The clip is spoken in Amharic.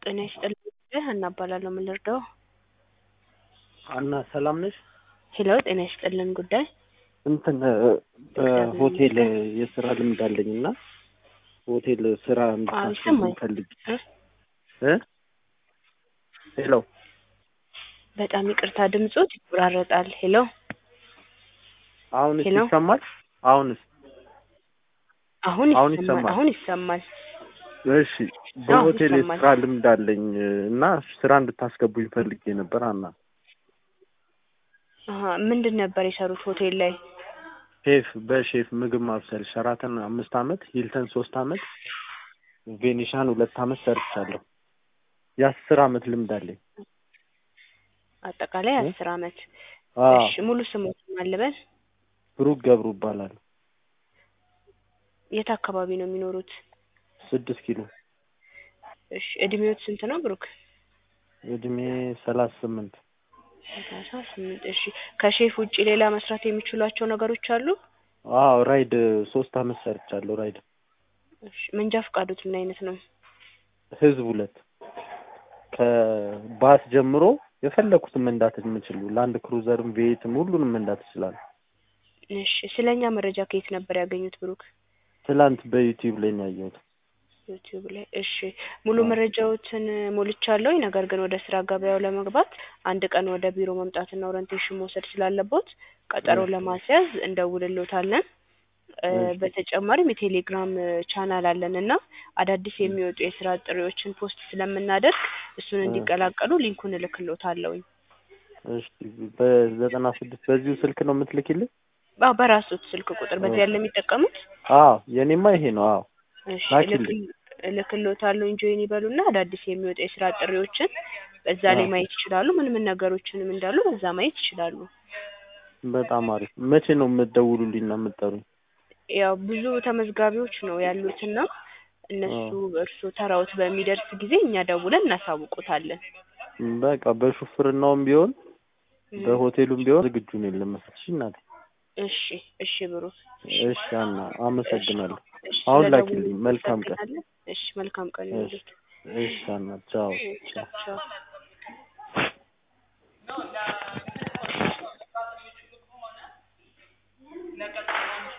ጤና ይስጥልኝ ሀና እባላለሁ ምን ልርዳዎ? አና ሰላም ነሽ? ሄሎ ጤና ይስጥልን ጉዳይ እንትን በሆቴል የስራ ልምድ አለኝ እና ሆቴል ስራ እንድታስገቡኝ ይሰማኝ። ፈልጌ እ? እ ሄሎ በጣም ይቅርታ ድምጾት ይቆራረጣል። ሄሎ አሁንስ ሄሎ? ይሰማል? አሁንስ? አሁን አሁን ይሰማል ይሰማል። አሁን ይሰማል። እሺ በሆቴል ይሰማል። የስራ ልምድ አለኝ እና ስራ እንድታስገቡኝ ፈልጌ ነበር አና አሀ ምንድን ነበር የሰሩት ሆቴል ላይ? ሼፍ በሼፍ ምግብ ማብሰል ሸራተን አምስት አመት ሂልተን ሶስት አመት ቬኒሻን ሁለት አመት ሰርቻለሁ። የአስር አመት ልምድ አለኝ። አጠቃላይ እ? አስር አመት። አዎ እሺ ሙሉ ስሞት ማን ልበል? ብሩክ ገብሩ እባላለሁ። የት አካባቢ ነው የሚኖሩት? ስድስት ኪሎ እሺ እድሜዎት ስንት ነው ብሩክ? እድሜ ሰላሳ ስምንት ሰላሳ ስምንት እሺ ከሼፍ ውጪ ሌላ መስራት የሚችሏቸው ነገሮች አሉ? አዎ ራይድ ሶስት አመት ሰርቻለሁ ራይድ እሺ መንጃ ፈቃዶት ምን አይነት ነው? ህዝብ ሁለት ከባስ ጀምሮ የፈለኩትን መንዳት የምችሉ ላንድ ክሩዘርም ቤትም ሁሉንም መንዳት ይችላል። እሺ ስለኛ መረጃ ከየት ነበር ያገኙት ብሩክ? ትላንት በዩቲዩብ ላይ ነው ያየሁት። ዩቲዩብ ላይ እሺ ሙሉ አዎ። መረጃዎትን ሞልቻለሁኝ። ነገር ግን ወደ ስራ ገበያው ለመግባት አንድ ቀን ወደ ቢሮ መምጣትና ኦሪንቴሽን መውሰድ ስላለቦት ቀጠሮ እሺ። ለማስያዝ እንደውልሎታለን። እ እሺ። በተጨማሪም የቴሌግራም ቻናል አለን እና አዳዲስ የሚወጡ የስራ ጥሪዎችን ፖስት ስለምናደርግ እሱን እ። እንዲቀላቀሉ ሊንኩን እልክሎታለሁኝ። እሺ በዘጠና ስድስት በዚሁ ስልክ ነው የምትልኪልኝ? አዎ በራሱት ስልክ ቁጥር በዚህ ያለ የሚጠቀሙት አዎ የኔማ ይሄ ነው። አዎ እሺ ላኪልኝ። እልክል- እልክልዎታለሁ ጆይን ይበሉና አዳዲስ የሚወጡ የስራ ጥሪዎችን በዛ ላይ አዎ። ማየት ይችላሉ። ምን ምን ነገሮችንም እንዳሉ በዛ ማየት ይችላሉ። በጣም አሪፍ። መቼ ነው የምትደውሉልኝ እና የምትጠሩኝ? ያው ብዙ ተመዝጋቢዎች ነው ያሉትና እነሱ እርስዎ ተራዎት በሚደርስ ጊዜ እኛ ደውለን እናሳውቆታለን። በቃ በሹፍርናውም ቢሆን እም፣ በሆቴሉም ቢሆን ዝግጁ ነኝ ለመስራት። እሺ እናቴ። እሺ እሺ ብሩክ እሺ አና አመሰግናለሁ። እሺ አሁን ስለደወሉ ላኪልኝ። መልካም ቀን። እናመሰግናለን። እሺ መልካም ቀን እሺ ይሁንልዎት። እሺ አና ቻው ቻው። ቻው